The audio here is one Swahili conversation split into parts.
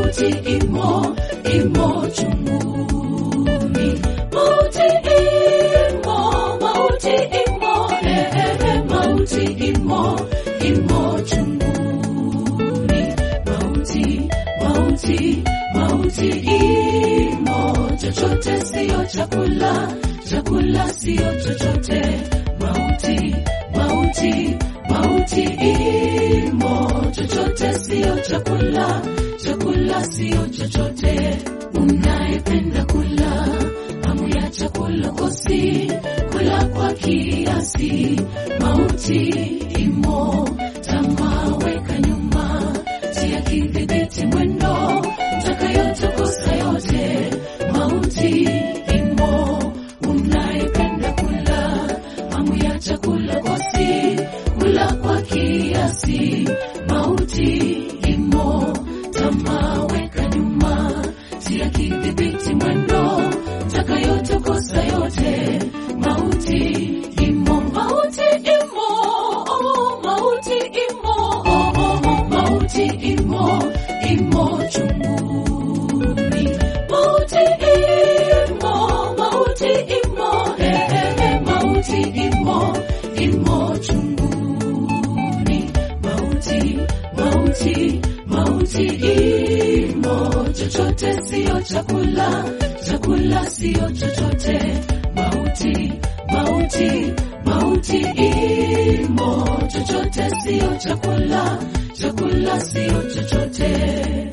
mauti imo, imo chunguni. Mauti imo, mauti imo, eh, eh, eh, mauti imo, imo chunguni. Mauti, mauti, mauti imo, chochote siyo chakula, chakula siyo chochote. Mauti, mauti, mauti imo, chochote siyo chakula, chakula siyo chochote. Unayependa kula hamu ya chakula kosi, kula kwa kiasi. Mauti imo, tamaa weka nyuma, tia kidhibiti mwendo, utakayotokosa yote. Mauti imo, unayependa kula hamu ya chakula kosi, kula kwa kiasi. Mauti imo, tamaa weka nyuma, tia kidhibiti mwendo, utakayotokosa yote. Mauti imo, mauti imo, oh, mauti imo, oh, oh, oh, mauti imo, imo chunguni. Mauti imo, mauti imo, eh, eh, eh, mauti imo, imo chunguni. Mauti, mauti, mauti imo, chochote siyo chakula, chakula siyo chochote. Mauti, mauti, mauti imo, chochote siyo chakula, chakula siyo chochote.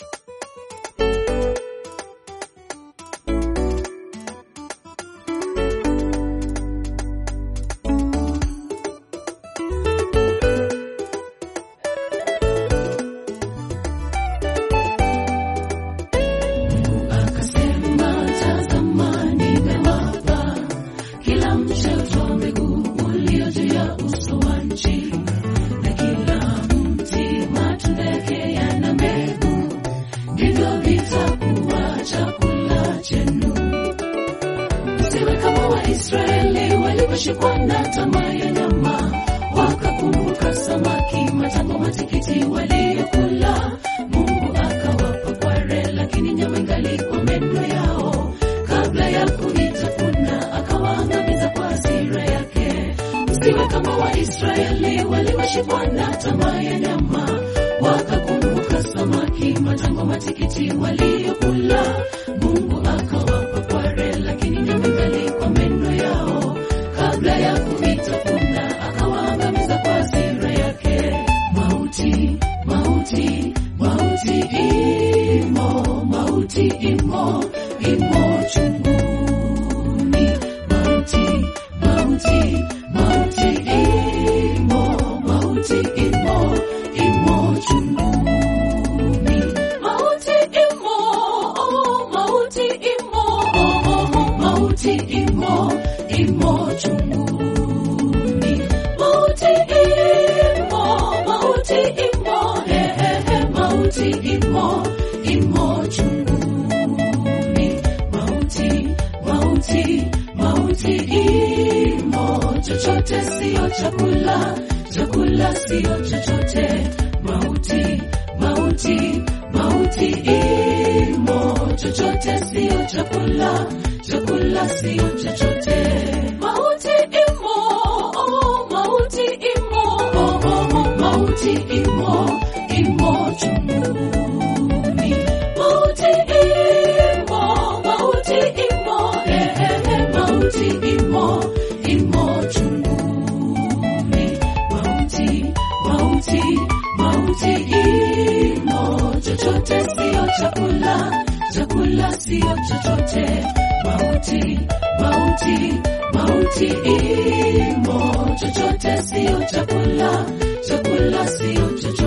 Akasema, tazama, nimewapa kila mche wa mbegu ulio juu ya uso wa nchi, na kila mti matunda yake yana mbegu, ndivyo vitakuwa chakula chenu. Msiwe kama Waisraeli walivyoshikwa na tamaa ya nyama, wakakumbuka samaki, matango, matikiti waliyokula. Mungu akawapa kware, lakini nyama ingali kwa meno yao. Kabla ya kuitafuna, akawaangamiza kwa hasira yake. Msiwe kama Waisraeli walivyoshikwa na tamaa ya nyama, wakakumbuka samaki, matango, matikiti waliyokula. Mungu akawapa kware, lakini nyama ingali kwa meno yao. Kabla ya kuitafuna, akawaangamiza kwa hasira yake. Mauti, mauti, mauti imo, mauti imo, imo chunguni. Mauti, mauti, mauti imo, mauti imo, imo chunguni. Mauti imo, oh, mauti imo, oh, oh, oh, mauti imo, imo chunguni. Mauti imo, mauti imo, eh, eh, eh, mauti imo, imo chunguni. Mauti, mauti, mauti imo, chochote siyo chakula, chakula siyo chochote. Mauti, mauti, mauti imo, chochote siyo chakula, chakula siyo chochote. Mauti imo, oh, mauti imo, oh, oh, oh, mauti imo, imo chunguni. Mauti imo, mauti imo, eh, eh, eh, mauti imo, imo chunguni. Mauti, mauti, mauti imo, chochote siyo chakula, chakula siyo chochote. Mauti, mauti, mauti imo, chochote siyo chakula, chakula siyo chochote.